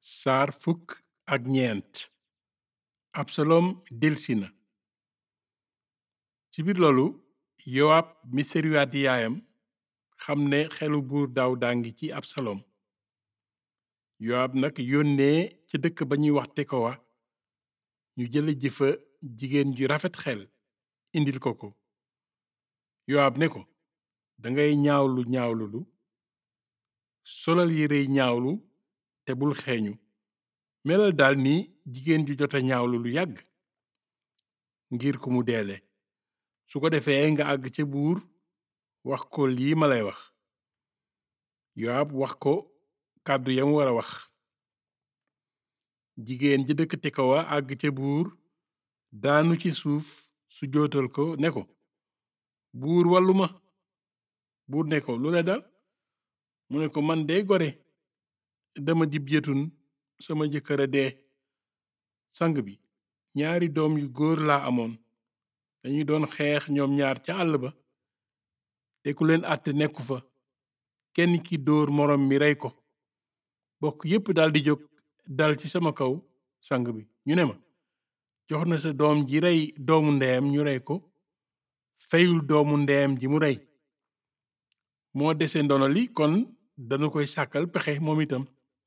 saar fukk ak ñeent absalom delsi na ci biir loolu yowaab mi seruyaat yaayam xam ne xelu buur daawuda ngi ci absalom yowaab nag yónnee ca dëkk ba ñuy wax tekowa ñu jële ji fa jigéen ju rafet xel indil ko ko yowaab ne ko dangay ñaawlu ñaawlulu solal yérey ñaawlu te bul xeeñu melal daal ni jigéen ju jota ñaawlu lu yàgg ngir ku mu deele su ko defee nga àgg ca buur wax ko lii ma lay wax yowaab wax ko kàddu yam war a wax jigéen ji dëkk tekowa àgg ca buur daanu ci suuf su jootal ko ne ko buur wàllu ma buur ne ko lu la dal mu ne ko man dey gore dama dib yëtun sama jëkkër a dee sang bi ñaari doom yu góor laa amoon dañuy doon xeex ñoom ñaar ca àll ba te ku leen àtte nekku fa kenn ki dóor moroom mi rey ko bokk yépp daldi jóg dal ci sama kaw sang bi ñu ne ma jox na sa doom ji rey doomu ndeyam ñu rey ko feyul doomu ndeyam ji mu rey moo dese ndono li kon danu koy sàkkal pexe moom itam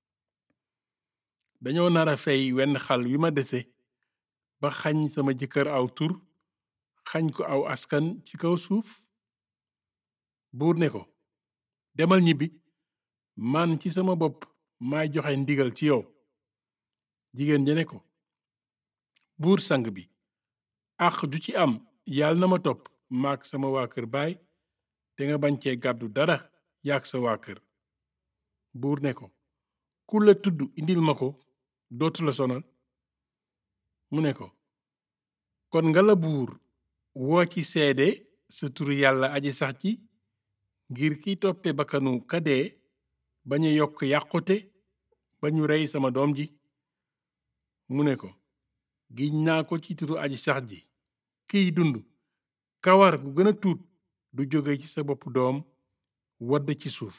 dañoo nara fey wenn xal wi ma dese ba xañ sama jëkkër aw tur xañ ko aw askan ci kaw suuf buur ne ko demal ñibbi man ci sama bopp maay joxe ndigal ci yow jigéen ja ne ko buur sang bi àq ju ci am yàlla na ma topp maak sama waa kër baay te nga bañ cee gàddu dara yaak sa waa kër buur ne ko ku la tudd indil ma ko dootu la sonal mu ne ko kon nga la buur woo ci seede sa turu yàlla aji sax ci ngir kiy toppe bakkanu kadee bañ a yokk yàqute ba ñu rey sama doom ji mu ne ko giñ naa ko ci turu aji sax ji kiy dund kawar gu gën a tuut du jóge ci sa bopp doom wadd ci suuf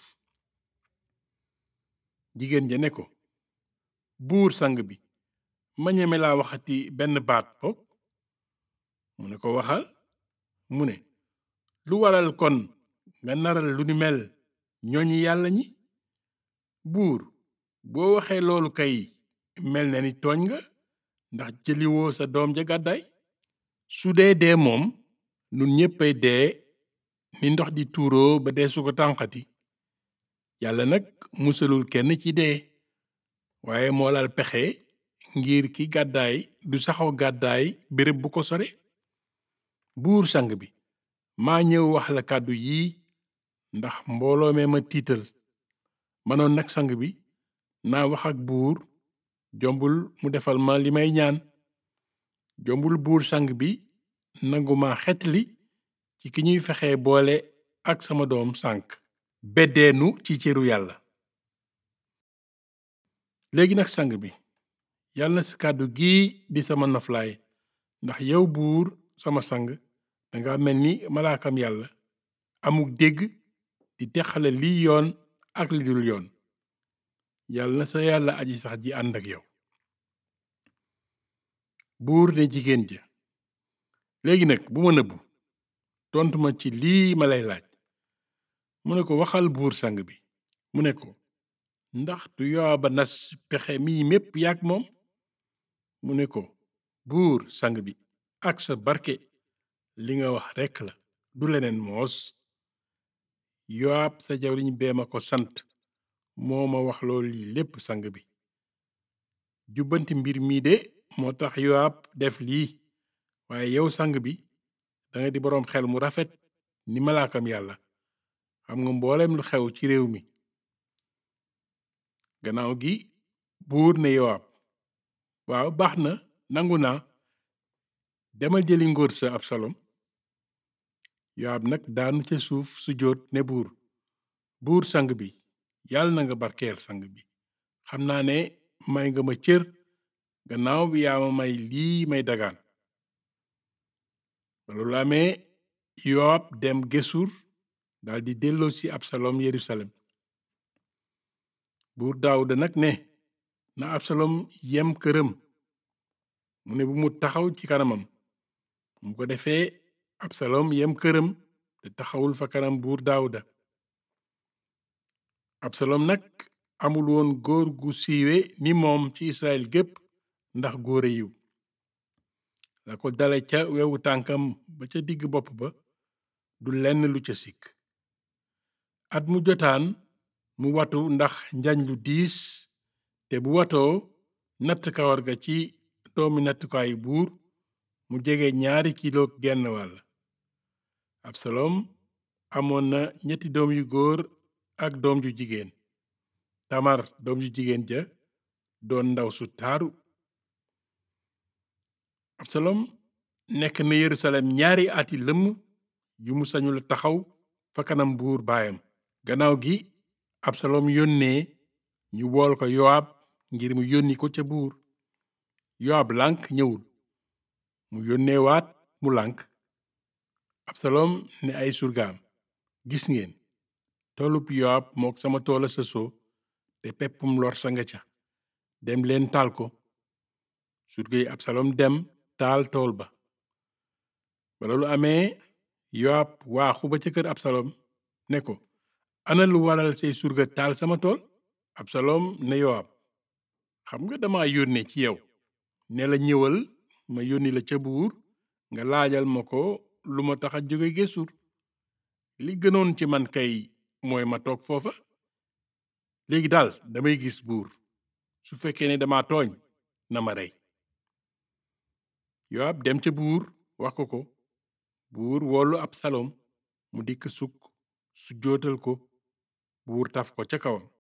jigéen ja ne ko buur sang bi ma ñeme laa waxati benn baat bokk mu ne ko waxal mu ne lu waral kon nga naral lu ni mel ñooñi yàlla ñi buur boo waxee loolu kay mel na ni tooñ nga ndax jëliwoo sa doom ja gàddaay su dee dee moom nun ñéppay dee ni ndox di tuuroo ba dee su ko tànqati yàlla nag musalul kenn ci dee waaye moo laal pexe ngir ki gàddaay du saxoo gàddaay béréb bu ko sore buur sang bi maa ñëw wax la kàddu yii ndax mbooloo mee ma tiital manoon nag sang bi naa wax ak buur jombul mu defal ma li may ñaan jombul buur sang bi nangu ma xetli ci ki ñuy fexe boole ak sama doom sànk beddeenu ci cëru yàlla léegi nag sang bi yàlla na sa kàddu gii di sama noflaay ndax yow buur sama sang danga mel ni malaakam yàlla amuk dégg di teqale liy yoon ak li dul yoon yàlla na sa yàlla aji sax ji ànd ak yow buur ne jigéen ja léegi nag bu ma nëbbu tontu ma ci lii ma lay laaj mu ne ko waxal buur sang bi mu ne ko ndax du Yowaab a nas pexe mii mépp yaak moom mu ne ko buur sang bi ak sa barke li nga wax rekk la du leneen moos Yowaab sa jawriñ bee ma ko sant moo ma wax loolu lii lépp sang bi jubbanti mbir mii de moo tax Yowaab def lii waaye yow sang bi danga di boroom xel mu rafet ni malaakam yàlla xam nga mboolem lu xew ci réew mi gannaaw gi buur ne Yowaab waaw baax na nangu naa demal jëli ngóor sa Absalom Yowaab nag daanu ca suuf su jóot ne buur buur sang bi yàlla na nga barkeel sang bi xam naa ne may nga ma cër gannaaw bi yaa ma may lii may dagaan ba loolu amee Yowaab dem Gesur daldi delloo si Absalom Yerusalem buur Daawuda nag ne na absalom yem këram mu ne bu mu taxaw ci kanamam mu ko defee absalom yem këram te taxawul fa kanam buur daawuda absalom nag amul woon góor gu siiwe ni moom ci israel gépp ndax góore yiw la ko dale ca wewu tànkam ba ca digg bopp ba du lenn lu ca sikk at mu jotaan mu watu ndax njañ lu diis te bu watoo natt kawar ga ci doomi nattukaayu buur mu jege ñaari kilo genn wàll absalom amoon na ñetti doom yu góor ak doom ju jigéen tamar doom ju jigéen ja doon ndaw su taaru absalom nekk na yerusalem ñaari ati lëmm yu mu sañula taxaw fa kanam buur baayam gannaaw gi absalom yónnee ñu wool ko yowaab ngir mu yónni ko ca buur yowaab lànk ñëwul mu yónnee waat mu lànk absalom ne ay surgaam gis ngeen toolub yowaab mook sama toola sësoo te peppum lor sa nga ca dem leen taal ko surga yi absalom dem taal tool ba ba loolu amee yowaab waaxu ba ca kër absalom ne ko ana lu waral say surga taal sama tool absalom ne yowaab xam nga dama yónne ci yow ne la ñëwal ma yónni la ca buur nga laajal ma ko lu ma tax a jóge Gesur li gënoon ci man kay mooy ma toog foofa léegi daal damay gis buur su fekkee ne dama tooñ na ma rey yowaab dem ca buur wax ko ko buur woolu absalom mu dikk sukk su jootal ko buur taf ko ca kawam